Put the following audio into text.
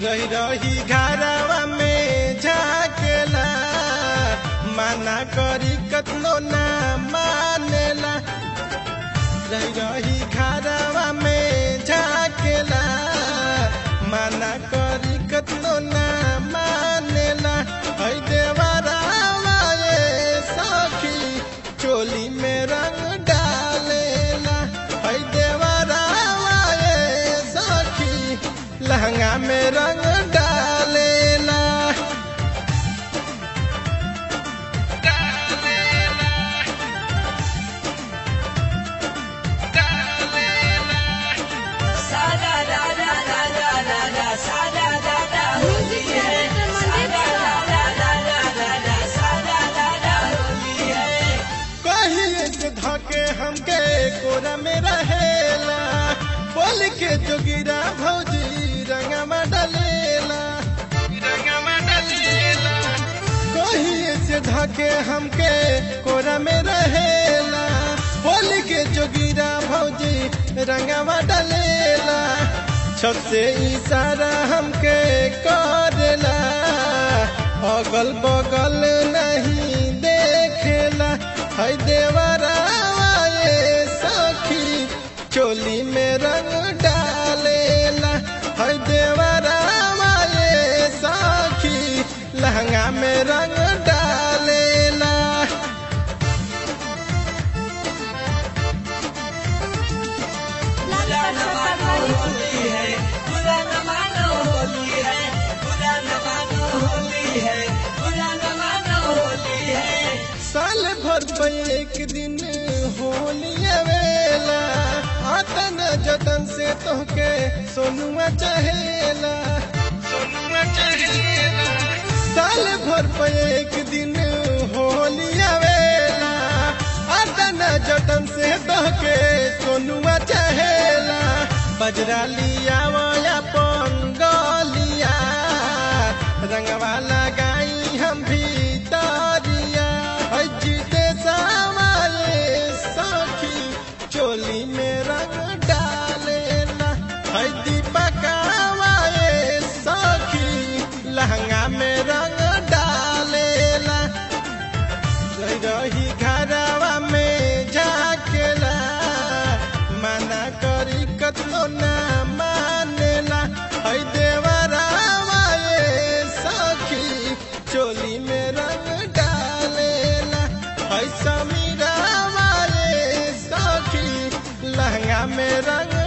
रही रही घरवा में झाकेला माना करी कतनो ना मानेला रही रही घरवा में झाकेला माना करी कतनो ना मानेला है देवरावा ये सखी चोली में रंग डालेला है देवरावा ये सखी लहंगा में रंग डालेला सादा दा दा दा दा दा दा सादा दा दा होली है सादा दा दा दा दा दा दा सादा दा दा होली है कहिए के धके हमके कोरा में रहेला बोल के जोगिरा भौजी रंगमा डलेला रंगमा डलेला कहिए से धके हमके कोरा में रहेला बोल के जोगिरा भौजी रंगमा डलेला छत से इशारा हमके करेला अगल बगल नहीं देखेला है देवरावा ये सखी चोली में रंग डालेला है देवरावा ये सखी लहंगा में रंग डालेला बुरा न मानो होली है बुरा न मानो होली है बुरा न मानो होली है बुरा न मानो होली है साल भर पे एक दिन होली आवेला आतन जतन से तोहके सोनुआ चहेला सोनुआ चहेला साल भर पे एक दिन होली आवेला आतन जतन से तोहके सोनुआ चहेला बजरा लिया वया पंगलिया रंगवा लगाई हम भीतरिया है जीते सामारे सखी चोली में रंग डालेला है दीपकावा ये सखी लहंगा में रंग डालेला रही रही घरवा में झाकेला मना करी कतनो ना मानेला है देवरावा ये सखी चोली में रंग डालेला है समीरावा ये सखी लहंगा में रंग